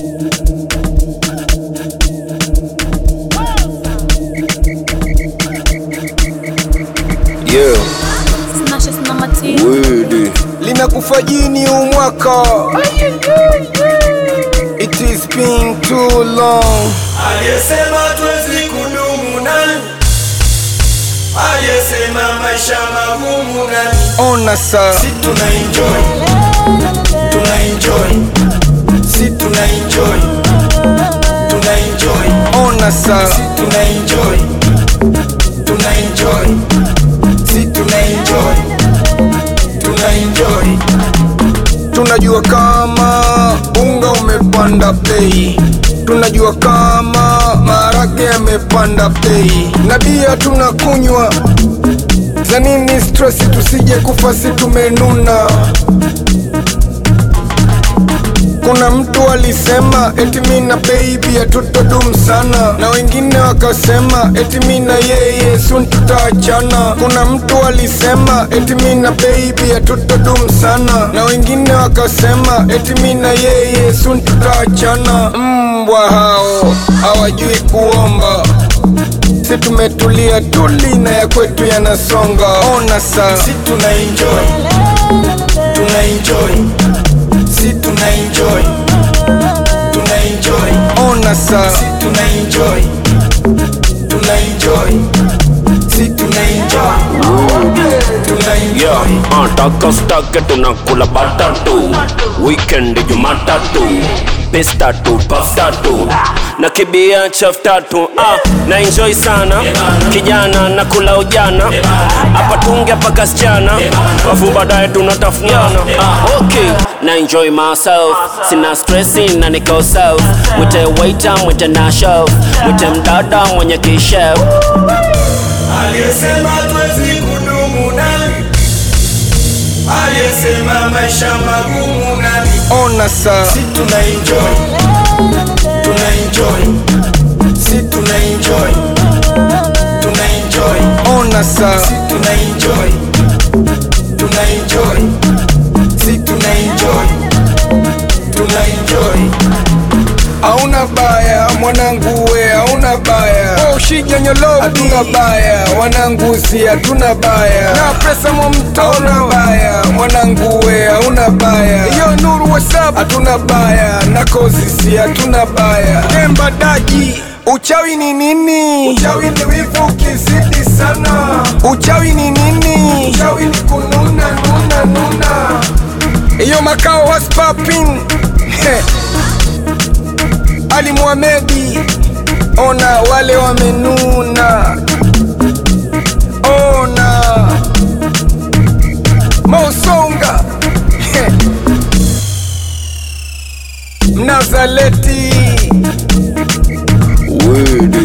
Yeah, Smashes na Mati. word. Linakufa jini huu mwaka. It is been too long. Aliyesema tuwezi kudumu nani? Aliyesema maisha magumu nani? Ona saa, Si tuna enjoy, tuna enjoy, si tuna enjoy, tuna enjoy, ona saa. si tuna enjoy, tuna enjoy, si tuna enjoy, tuna enjoy. Tunajua kama unga umepanda bei, tunajua kama maharage yamepanda bei, na bia tunakunywa za nini? Stress tusije kufa, si tumenuna. Kuna mtu alisema eti mi na baby hatutodum sana, na wengine wakasema eti mi na yeye soon tutaachana. Kuna mtu alisema eti mi na baby hatutodum sana, na wengine wakasema eti mi na yeye soon tutaachana. Mbwa hao hawajui kuomba, si tumetulia tuli na ya kwetu yanasonga. Ona saa Si tuna enjoy, tuna enjoy, si tuna enjoy, tuna enjoy, ona saa si tuna enjoy, tuna enjoy, si tuna enjoy, tuna Yeah, enjoy. uh, taka stake tunakula batatu weekend jumatatu pestatu pastatu na kibia chaf tatu ah, na enjoy sana kijana na kula ujana hapa tunge paka sichana afu baadaye tunatafuniana ah, okay na enjoy myself sina stressi na niko self mwite waiter mwite na chef mwite mdada mwenye kishef Aliyesema tuwezi kudumu nani? Aliyesema maisha magumu nani? ona saa Si tuna enjoy, tuna enjoy, si tuna enjoy, tuna enjoy, ona saa si tuna enjoy, tuna enjoy, si tuna enjoy, tuna enjoy. Hauna baya mwanangu we, hauna baya oh, shijanyolo hatuna baya wanangu si hatuna baya na pesa mwamto hauna baya mwanangu we, hauna baya iyo nuru wasap hatuna baya na kozi si hatuna baya temba daji Uchawi ni nini? Uchawi ni wivu ukizidi sana. Uchawi ni nini? Uchawi ni kununa nuna nuna. Iyo makao was popping. Ali Muhamedi, ona wale wamenuna, ona Mausonga Mnazaleti Wede